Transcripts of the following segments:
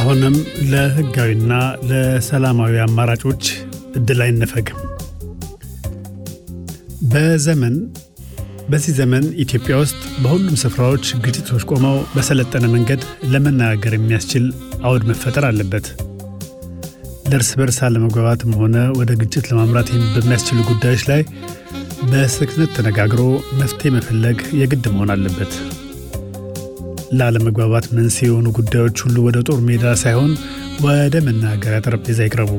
አሁንም ለህጋዊና ለሰላማዊ አማራጮች እድል አይነፈግም። በዘመን በዚህ ዘመን ኢትዮጵያ ውስጥ በሁሉም ስፍራዎች ግጭቶች ቆመው በሰለጠነ መንገድ ለመነጋገር የሚያስችል አውድ መፈጠር አለበት። ለእርስ በርስ አለመግባባትም ሆነ ወደ ግጭት ለማምራት በሚያስችሉ ጉዳዮች ላይ በስክነት ተነጋግሮ መፍትሄ መፈለግ የግድ መሆን አለበት። ለአለመግባባት መንስኤ የሆኑ ጉዳዮች ሁሉ ወደ ጦር ሜዳ ሳይሆን ወደ መናገሪያ ጠረጴዛ ይቅረቡ።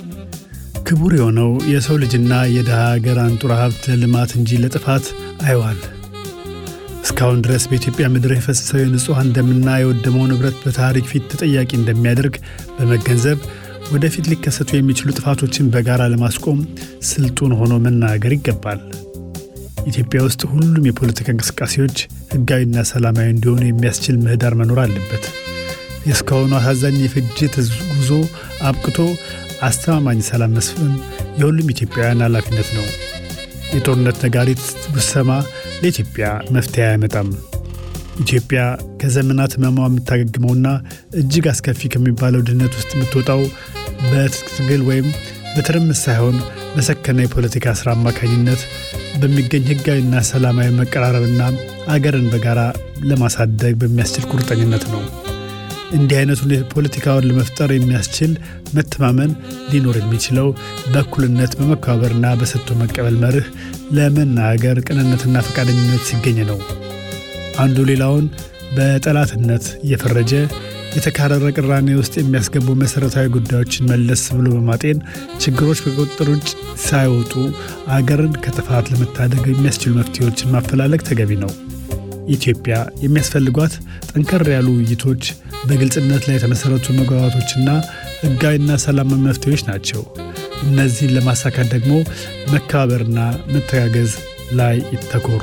ክቡር የሆነው የሰው ልጅና የድሃ ሀገር አንጡራ ሀብት ለልማት እንጂ ለጥፋት አይዋል። እስካሁን ድረስ በኢትዮጵያ ምድር የፈሰሰው የንጹሐን ደምና የወደመው ንብረት በታሪክ ፊት ተጠያቂ እንደሚያደርግ በመገንዘብ ወደፊት ሊከሰቱ የሚችሉ ጥፋቶችን በጋራ ለማስቆም ስልጡን ሆኖ መናገር ይገባል። ኢትዮጵያ ውስጥ ሁሉም የፖለቲካ እንቅስቃሴዎች ሕጋዊና ሰላማዊ እንዲሆኑ የሚያስችል ምህዳር መኖር አለበት። የእስካሁኑ አሳዛኝ የፍጅት ጉዞ አብቅቶ አስተማማኝ ሰላም መስፈን የሁሉም ኢትዮጵያውያን ኃላፊነት ነው። የጦርነት ነጋሪት ብሰማ ለኢትዮጵያ መፍትሄ አያመጣም። ኢትዮጵያ ከዘመናት ሕመሟ የምታገግመውና እጅግ አስከፊ ከሚባለው ድህነት ውስጥ የምትወጣው በትጥቅ ትግል ወይም በትርምስ ሳይሆን በሰከነ የፖለቲካ ሥራ አማካኝነት በሚገኝ ሕጋዊና ሰላማዊ መቀራረብና አገርን በጋራ ለማሳደግ በሚያስችል ቁርጠኝነት ነው። እንዲህ አይነቱን ፖለቲካውን ለመፍጠር የሚያስችል መተማመን ሊኖር የሚችለው በእኩልነት በመከባበርና በሰጥቶ መቀበል መርህ ለመናገር ቅንነትና ፈቃደኝነት ሲገኝ ነው። አንዱ ሌላውን በጠላትነት እየፈረጀ የተካረረ ቅራኔ ውስጥ የሚያስገቡ መሠረታዊ ጉዳዮችን መለስ ብሎ በማጤን ችግሮች ከቁጥጥር ውጭ ሳይወጡ አገርን ከጥፋት ለመታደግ የሚያስችሉ መፍትሄዎችን ማፈላለግ ተገቢ ነው። ኢትዮጵያ የሚያስፈልጓት ጠንከር ያሉ ውይይቶች፣ በግልጽነት ላይ የተመሠረቱ መግባባቶችና ሕጋዊና ሰላማዊ መፍትሄዎች ናቸው። እነዚህን ለማሳካት ደግሞ መከባበርና መተጋገዝ ላይ ይተኮሩ።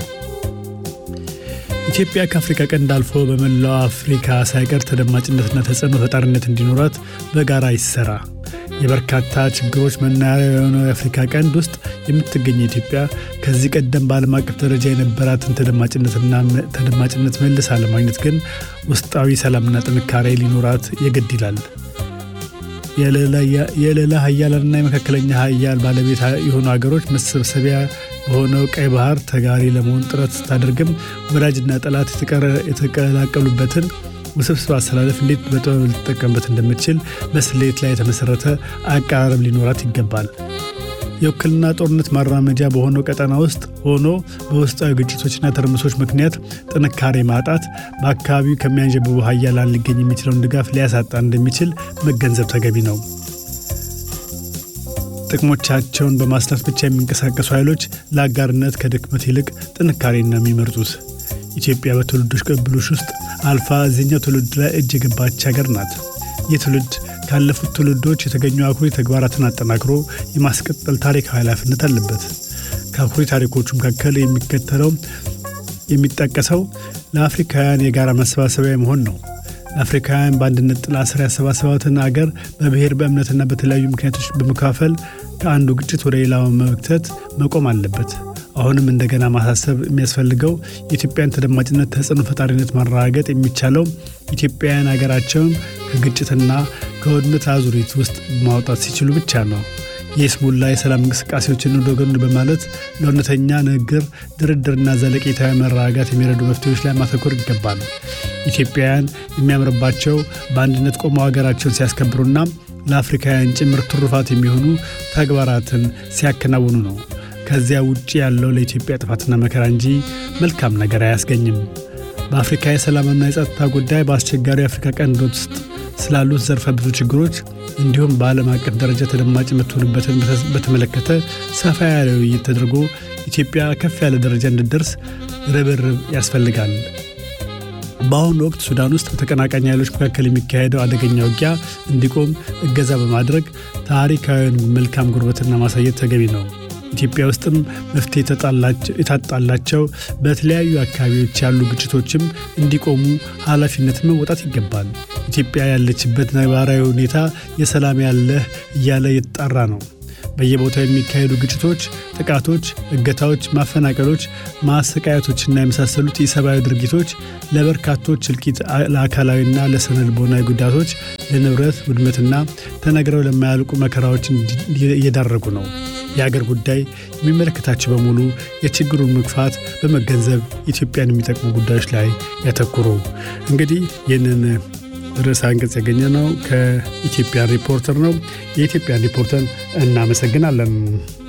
ኢትዮጵያ ከአፍሪካ ቀንድ አልፎ በመላው አፍሪካ ሳይቀር ተደማጭነትና ተጽዕኖ ፈጣሪነት እንዲኖራት በጋራ ይሰራ። የበርካታ ችግሮች መናኸሪያ የሆነው የአፍሪካ ቀንድ ውስጥ የምትገኝ ኢትዮጵያ ከዚህ ቀደም በዓለም አቀፍ ደረጃ የነበራትን ተደማጭነትና ተደማጭነት መልሳ ለማግኘት ግን ውስጣዊ ሰላምና ጥንካሬ ሊኖራት የግድ ይላል። የሌላ ሀያላንና የመካከለኛ ሀያል ባለቤት የሆኑ ሀገሮች መሰብሰቢያ በሆነው ቀይ ባህር ተጋሪ ለመሆን ጥረት ስታደርግም ወዳጅና ጠላት የተቀላቀሉበትን ውስብስብ አሰላለፍ እንዴት በጥበብ ልትጠቀምበት እንደምትችል በስሌት ላይ የተመሠረተ አቀራረብ ሊኖራት ይገባል። የውክልና ጦርነት ማራመጃ በሆነው ቀጠና ውስጥ ሆኖ በውስጣዊ ግጭቶችና ትርምሶች ምክንያት ጥንካሬ ማጣት በአካባቢው ከሚያንዣብቡ ሀያላን ሊገኝ የሚችለውን ድጋፍ ሊያሳጣ እንደሚችል መገንዘብ ተገቢ ነው። ጥቅሞቻቸውን በማስላት ብቻ የሚንቀሳቀሱ ኃይሎች ለአጋርነት ከድክመት ይልቅ ጥንካሬን ነው የሚመርጡት። ኢትዮጵያ በትውልዶች ቅብብሎች ውስጥ አልፋ እዚህኛው ትውልድ ላይ እጅ የገባች ሀገር ናት። ይህ ትውልድ ካለፉት ትውልዶች የተገኙ አኩሪ ተግባራትን አጠናክሮ የማስቀጠል ታሪካዊ ኃላፊነት አለበት። ከአኩሪ ታሪኮቹ መካከል የሚከተለው የሚጠቀሰው ለአፍሪካውያን የጋራ መሰባሰቢያ መሆን ነው። ለአፍሪካውያን በአንድነት ጥላ ስር ያሰባሰባትን አገር በብሔር በእምነትና በተለያዩ ምክንያቶች በመካፈል ከአንዱ ግጭት ወደ ሌላው መክተት መቆም አለበት። አሁንም እንደገና ማሳሰብ የሚያስፈልገው የኢትዮጵያን ተደማጭነት፣ ተጽዕኖ ፈጣሪነት ማረጋገጥ የሚቻለው ኢትዮጵያውያን ሀገራቸውን ከግጭትና ከውድመት አዙሪት ውስጥ ማውጣት ሲችሉ ብቻ ነው። የስሙላ የሰላም እንቅስቃሴዎችን ወደ ጎን በማለት ለእውነተኛ ንግግር፣ ድርድርና ዘለቄታዊ መረጋጋት የሚረዱ መፍትሄዎች ላይ ማተኮር ይገባል። ኢትዮጵያውያን የሚያምርባቸው በአንድነት ቆመው ሀገራቸውን ሲያስከብሩና ለአፍሪካውያን ጭምር ትሩፋት የሚሆኑ ተግባራትን ሲያከናውኑ ነው። ከዚያ ውጭ ያለው ለኢትዮጵያ ጥፋትና መከራ እንጂ መልካም ነገር አያስገኝም። በአፍሪካ የሰላምና የጸጥታ ጉዳይ በአስቸጋሪ የአፍሪካ ቀንድ ውስጥ ስላሉት ዘርፈ ብዙ ችግሮች እንዲሁም በዓለም አቀፍ ደረጃ ተደማጭ የምትሆንበትን በተመለከተ ሰፋ ያለ ውይይት ተደርጎ ኢትዮጵያ ከፍ ያለ ደረጃ እንድትደርስ ርብርብ ያስፈልጋል። በአሁኑ ወቅት ሱዳን ውስጥ በተቀናቃኝ ኃይሎች መካከል የሚካሄደው አደገኛ ውጊያ እንዲቆም እገዛ በማድረግ ታሪካዊውን መልካም ጉርበትና ማሳየት ተገቢ ነው። ኢትዮጵያ ውስጥም መፍትሄ የታጣላቸው በተለያዩ አካባቢዎች ያሉ ግጭቶችም እንዲቆሙ ኃላፊነትን መወጣት ይገባል። ኢትዮጵያ ያለችበት ነባራዊ ሁኔታ የሰላም ያለህ እያለ የተጣራ ነው። በየቦታው የሚካሄዱ ግጭቶች፣ ጥቃቶች፣ እገታዎች፣ ማፈናቀሎች፣ ማሰቃየቶችና የመሳሰሉት የሰብአዊ ድርጊቶች ለበርካቶች እልቂት፣ ለአካላዊና ለስነ ልቦናዊ ጉዳቶች ለንብረት ውድመትና ተነግረው ለማያልቁ መከራዎች እየዳረጉ ነው። የአገር ጉዳይ የሚመለከታቸው በሙሉ የችግሩን መግፋት በመገንዘብ ኢትዮጵያን የሚጠቅሙ ጉዳዮች ላይ ያተኩሩ። እንግዲህ ይህንን ርዕሰ አንቀጽ ያገኘ ነው ከኢትዮጵያን ሪፖርተር ነው። የኢትዮጵያን ሪፖርተር እናመሰግናለን።